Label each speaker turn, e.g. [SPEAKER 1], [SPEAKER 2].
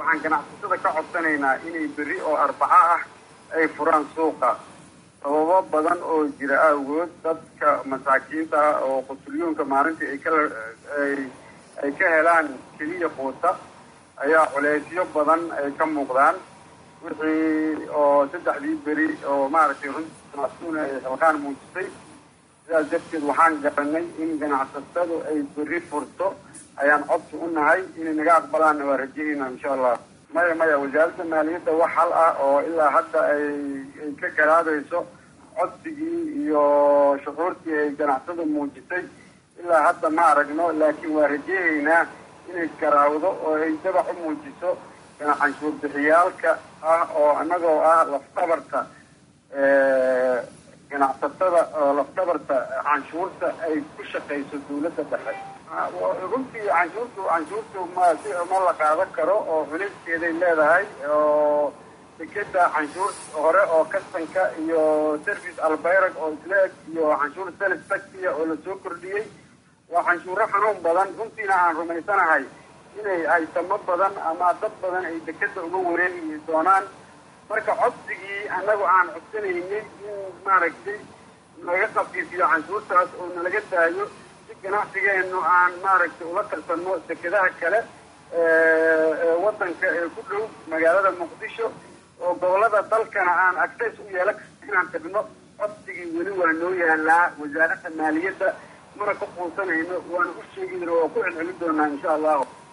[SPEAKER 1] waxaan ganacsatada ka codsanaynaa inay berri oo arbaco ah ay furaan suuqa sababo badan oo jira awgood dadka masaakiinta ah oo qusulyoonka maalintii ay kala ay ay ka helaan keliya quuta ayaa culeysyo badan ay ka muuqdaan wixii oo saddexdii beri oo maaragtay runtii ganacsaduna ay xilqaan muujisay sidaas darteed waxaan garanay in ganacsatadu ay berri furto ayaan codsi u nahay inay naga aqbalaanna waa rajahayna insha allah maya maya wasaaradda maaliyadda wax hal ah oo ilaa hadda ay ay ka garaadayso codsigii iyo shucuurtii ay ganacsadu muujisay ilaa hadda ma aragno laakiin waa rajahaynaa inay garaawdo oo ay dabac u muujiso canshuur bixiyaalka ah oo annagoo ah lafdabarta ganacsatada oo lafdabarta canshuurta ay ku shaqayso dawladda dhexe runtii canshuurtu canshuurtu ma si ma la qaadan karo oo culeyskeeday leedahay oo dekeda canshuur hore oo kastanka iyo service albayrag oo isla eg iyo canshuur sales taxia oo lasoo kordhiyey waa canshuuro xanuun badan runtiina aan rumaysanahay inay haysamo badan ama dad badan ay dekeda uga wareegi doonaan marka codsigii annagu aan codsanaynay in maaragtay naga qafiifiyo canshuurtaas oo nalaga daayo si ganacsigeenu aan maaragtay ula tartanno dekedaha kale ee wadanka ee ku dhow magaalada muqdisho oo gobolada dalkana aan access u yeelan karno inaan tagno codsigii weli waa noo yaalaa wasaaradda maaliyadda mana ka quusanayno waana u sheegi waa ku celcelin doonaa insha allahu